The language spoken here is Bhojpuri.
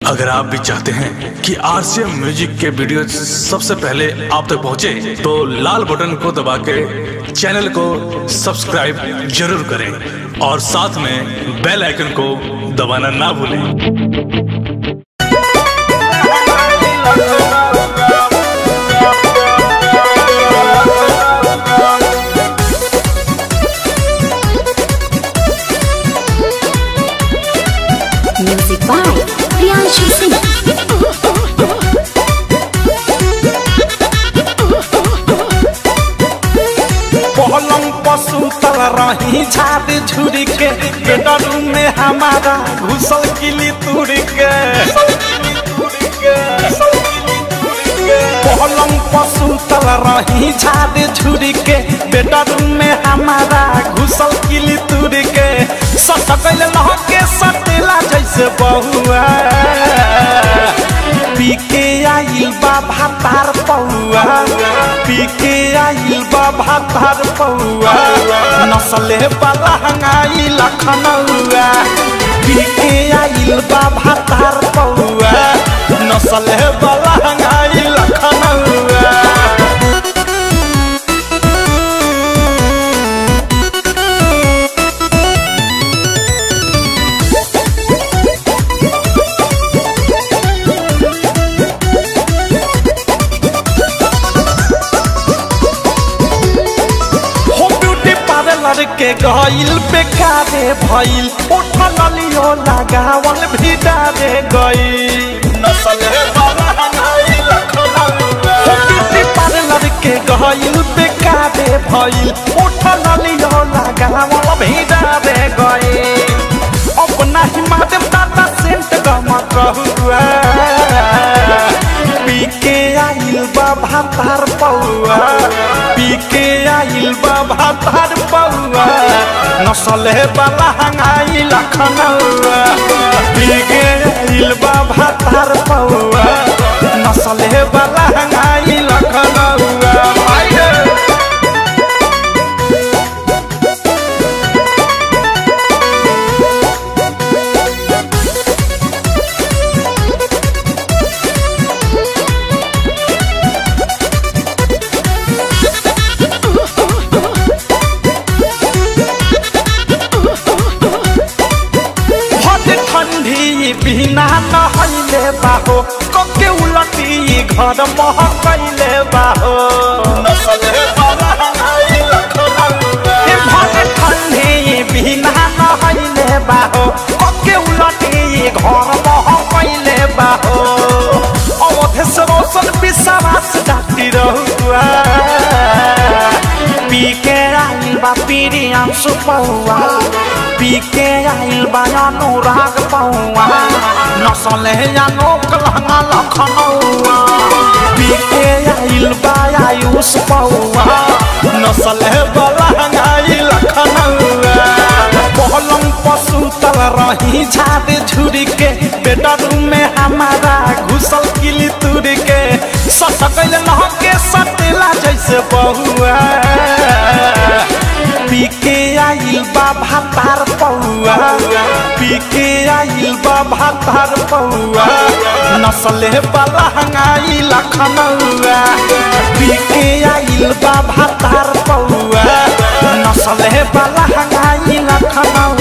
अगर आप भी चाहते हैं कि आरसीएम म्यूजिक के वीडियो सबसे पहले आप तक पहुंचे, तो लाल बटन को दबा के चैनल को सब्सक्राइब जरूर करें और साथ में बेल आइकन को दबाना ना भूलें Music by Priyanshu Singh. पलंग पसुतल रही झाड़ झुरी के बेडरूम में हमारा घुसल किली तुड़ के पलंग पसुतल रही झाड़ झुरी के बेडरूम में हमारा घुसल किली तुड़ के सटकल लहके सटेला जैसे बहुआ पी के आइल बा भातार पौआ पी के आइल बा भातार पौआ नसले वाला हंगाई लखनऊआ पी के आइल बा भातार पौआ नसले वाला हंगाई लखनऊआ हो ब्यूटी पार्लर के गइल बेकारे भइल उठल लियो लगावल भी डारे गइल नसल वाला हनाई लखनऊआ हो ब्यूटी पार्लर के गइल बेकारे भइल उठल लियो लगावल भी डारे गइल अपना ही माध्यम दादा सेंट गम कहुआ पी के आइल बा भातार पौआ पी के आइल बा भातार पौआ नसले वाला हंगाई लखनऊआ पी के आइल बा भातार पौआ नसले वाला हंगाई लखनऊआ आइए भट ठंडी बिना नहैले बाहो कके उलटी घर महकैले बाहो ए भट ठंडी बिना नहैले बाहो कके उलटी घर महकैले बाहो अवधेश रोशन विश्वास डाक्टी रहुआ पी के आइल बा पीरियम सुपौआ पी के आइल बा अनुराग पौआ नसले अनोक लहंगा लखनऊआ पी के आइल बा आयुष पौआ नसले बलहंगाई लखनऊआ पलंग पसुतल रही झाड़ झुरी के बेडरूम में हमारा घुसल किली तुर के सटकल लहके सटेला जैसे बहुआ पी के आइल बा भातार पौआ पी के आइल बा भातार पौआ नसले वाला हंगाई लखनऊआ पी के आइल बा भातार पौआ नसले वाला हंगाई लखनऊआ